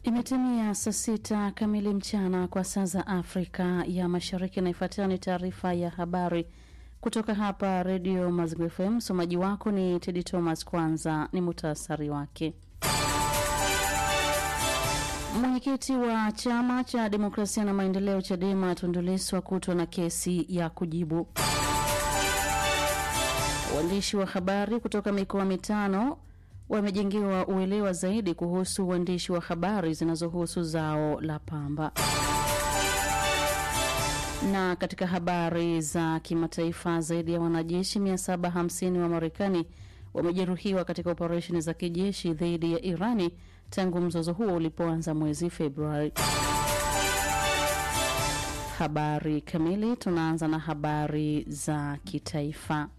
Imetimia saa sita kamili mchana kwa saa za Afrika ya Mashariki, na ifuatayo ni taarifa ya habari kutoka hapa Redio Mazigo FM. Msomaji wako ni Tedi Thomas. Kwanza ni muhtasari wake. Mwenyekiti wa chama cha demokrasia na maendeleo CHADEMA Tundu Lissu akutwa na kesi ya kujibu. Waandishi wa habari kutoka mikoa mitano wamejengewa uelewa zaidi kuhusu uandishi wa habari zinazohusu zao la pamba. Na katika habari za kimataifa, zaidi ya wanajeshi 750 wa Marekani wamejeruhiwa katika operesheni za kijeshi dhidi ya Irani tangu mzozo huo ulipoanza mwezi Februari. Habari kamili, tunaanza na habari za kitaifa.